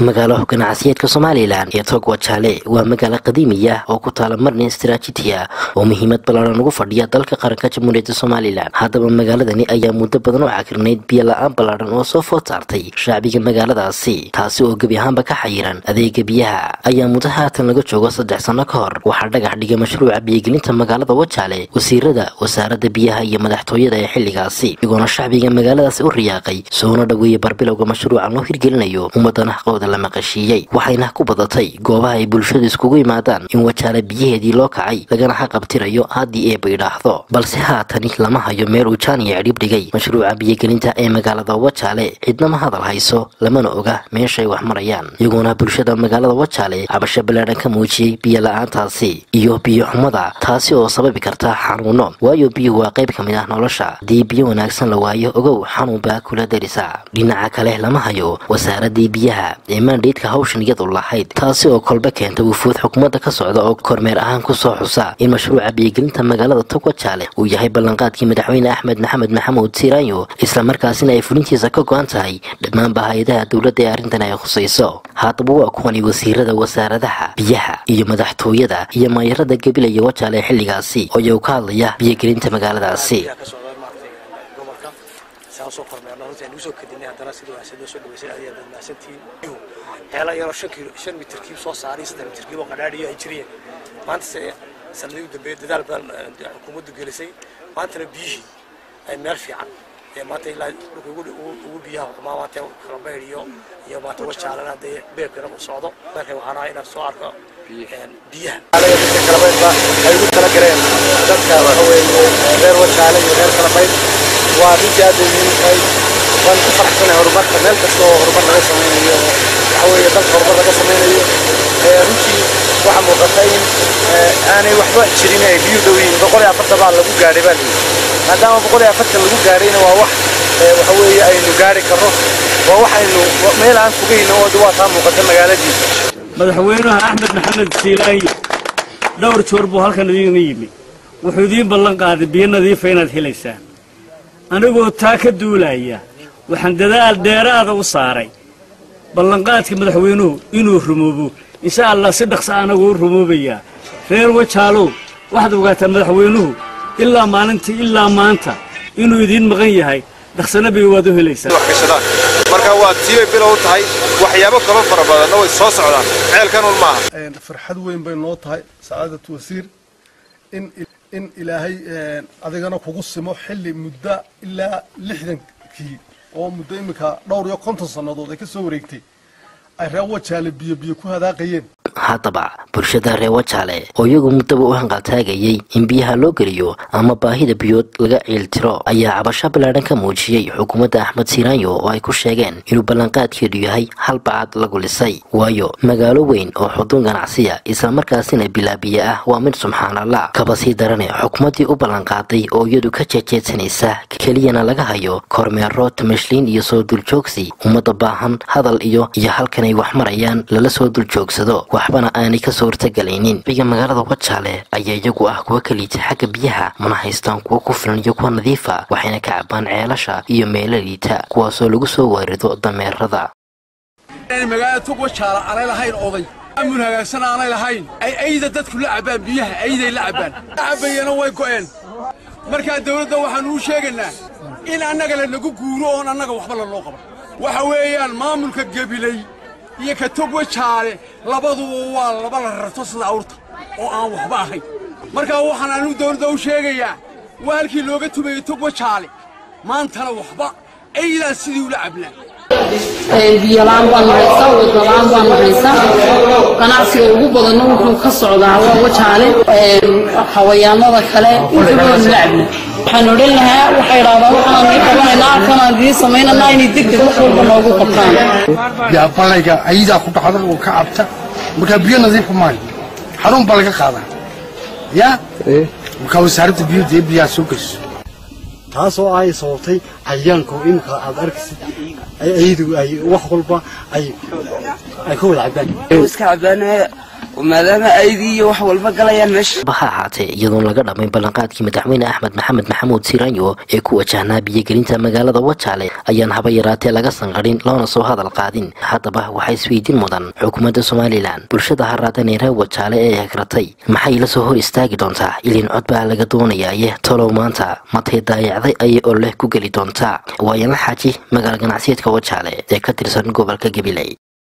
magaalo ganacsiyeedka somalilan ee togwa jaale waa magaalo qadiimiya oo ku taala marnin istaraatijiya oo muhiimad ballaaran ugu fadhiya dalka qaranka jamhuuriyadda somalilan haddaba magaaladani ayaa muddo badan oo cakirnayd biyo la-aan ballaaran oo soo food saartay shacbiga magaaladaasi taasi oo gebi ahaanba ka xayiran adeega biyaha ayaa muddo haatan laga joogo saddex sanno ka hor waxaa dhagax dhigay mashruuca biyogelinta magaalada wajaale wasiirada wasaaradda biyaha iyo madaxtooyada ee xilligaasi iyagoona shacbiga magaaladaasi u riyaaqay soona dhaweeyey barbilowga mashruucan loo hirgelinayo ummadana haqooda la maqashiiyey waxayna ku badatay goobaha ay bulshadu iskugu yimaadaan in wajaale biyaheedii loo kacay lagana xaqabtirayo haddii eeba idhaahdo balse haatani lama hayo meel uu jaaniya cidhib dhigay mashruuca biyogelinta ee magaalada wajaale cidnama hadal hayso lamana oga meeshay wax marayaan iyagoona bulshada magaalada wajaale cabasho ballaadhan ka muujiyey biyo la-aantaasi iyo biyo xumada taasi oo sababi karta xanuuno waayo biyuhu waa qayb ka mid ah nolosha haddii biyo wanaagsan la waayo ogow xanuun baa kula darisa dhinaca kale lama hayo wasaaradii biyaha ee maandheydka hawshan iyadu lahayd taasi oo kolba keenta wufuud xukuumadda ka socda oo kormeer ahaan ku soo xusa in mashruuca biyogelinta magaalada togwajaale uu yahay ballanqaadkii madaxweyne axmed maxamed maxamuud siiraanyo islamarkaasina ay fulintiisa ka go-an tahay dhammaanba hay-adaha dowladda ee arrintan ay khusayso haddaba waa kuwani wasiirada wasaaradaha biyaha iyo madaxtooyada iyo maayarada gabilaya wajaale ee xilligaasi oo iyagu ka hadlaya biyogelinta magaaladaasi soo kormeerno runtii aan usoo kadinay haddana sida wanaagsan loo soo dhaweysay aad iyo aad mahadsantihiin xeela yaroo shan kiilo shan mitir kiib soo saaray saddex mitir kiib oo qadhaadhiyo ay jireen maanta se sanadii u dambeeyay dadaal badan xukuumaddu gelisay maantana biyihii ay meel fiican ee maanta ilaa dhulka ugu ugu biyaha xumaa maanta kala bayr iyo iyo maanta wajaalana haddee beebkana u socdo marka waxaan ahaa inaan soo arko biyaha kalabaydba ay ugu tala galeen dadka waxa weeye reer wajaale iyo reer kalabayd waa runtii aad bay muhiim tahay waan ku faraxsanahay horumarka meel kasta oo horumar laga samaynayo waxa weeye dalka horumar laga samaynayo runtii waxaa muuqata in aanay waxba jirin ay biyu dhow yihiin boqol iyo afartan baa lagu gaadhay baa layidhi maadaama boqol iyo afartan lagu gaadhayna waa wax waxa weeye aynu gaari karno waa wax aynu meel aan fogayno oo waa taa muuqata magaaladiisa madaxweynaha axmed maxamed siilaanyi dhowr joor buu halkan idiin yimi wuxuu idiin ballan qaaday biyo nadiifa inaad helaysaan anigoo taa ka duulaya waxaan dadaal dheeraada u saaray ballanqaadka madaxweynuhu inuu rumoobo insha allah si dhaqsa anagu u rumoobayaa reer wajaalow waxaad ogaataa madaxweynuhu ilaa maalintii ilaa maanta inuu idiin maqan yahay dhaqsana bay waad u helaysaa marka waa tiibay bilow tahay waxyaabo kaloo fara badanna way soo socdaan ceelkan un maaha farxad weyn bay noo tahay sacaadatu wasiir in in ilaahay adigana kugu simo xilli muddo ilaa lixdankii oo muddo iminka dhowr iyo konton sannadood ay ka soo wareegtay ay reer wajaale biyo biyo ku hadaaqayeen haddaba bulshada reer wajaale oo iyagu muddaba u hanqaltaagayey in biyaha loo geliyo ama baahida biyood laga ciiltiro ayaa cabasho ballaadhan ka muujiyey xukuumadda axmed siiraanyo oo ay ku sheegeen inuu ballanqaadkeedu yahay hal bacad lagu lisay waayo magaalo weyn oo xuduun ganacsiya islamarkaasina bilaabiye ah waa mid subxaanallah kaba sii darane xukuumaddii u ballanqaaday oo iyadu ka jeejeedsanaysa keliyana laga hayo kormeero tamashliin iyo soo duljoogsi ummadda baahan hadal iyo iyo halkan ay wax marayaan lala soo duljoogsado waxbana aanay ka soo hortagalaynin biga magaalada wajaale ayaa iyagu ah kuwa ka liita xagga biyaha mana haystaan kuwa ku filan iyo kuwa nadiifa waxayna ka cabaan ceelasha iyo meelo liita kuwaasoo lagu soo waarido dameerada magaalada tog wajaale aanay lahayn oday amun hagaagsan aanay lahayn ay ayda dadku la cabbaan biyaha ayday la cabbaan la cabbayana way go'een markaa dawladda waxaannu u sheegaynaa in annaga lanagu guuro oon annaga waxba lanoo qaban waxa weeyaan maamulka gebiley iyo ka tog wajaale labaduba waa laba la rarto sida awrta oo aan waxba ahayn markaa waxaan anigu dawladda u sheegayaa waa halkii looga tumayey tog wajaale maantana waxba aydaa sidii ula cablaa biyolaan baan nahaysa wadalaan baan nahaysa ganacsiga ugu badanna wuxuu ka socdaa waa wajaale xawayaanada kale intabaanu la cabna waxaan odhan lahaa waxay idhahdaan waxaan nii qabanaynaa halkanaan idiin samaynanaa inay degdeg wax walba noogu qabtaan balayga ayadaa ku dhacda oo ka cabta markaa biyo nadiifa maayo xarun baa laga qaadaa ya markaa wasaaradda biyo dee biyaha soo geyso taasoo ay sababtay cayayaanka oo iminka aad arkaysid ayadu ay wax walba ay ay ka wada cabaan iska cabaanaya maadaama aydii iyo wax walba galayaan meesha ha ahaatee iyadoon laga dhammayn ballanqaadkii madaxweyne axmed maxamed maxamuud siiraanyo ee ku wajahnaa biyogelinta magaalada wajaale ayaan haba yaraatee laga sanqadhin loona soo hadal qaadin haddaba waxaa isweydiin mudan xukuumadda somalilan bulshada haraadanee reer wajaale ee hegratay maxay la soo hor istaagi doontaa ilin cod baa laga doonayaaye talow maanta matay daayacday ayay ololeh ku geli doontaa waayanla xaaji magaala ganacsiyeedka wajaale ee ka tirsan gobolka gabiley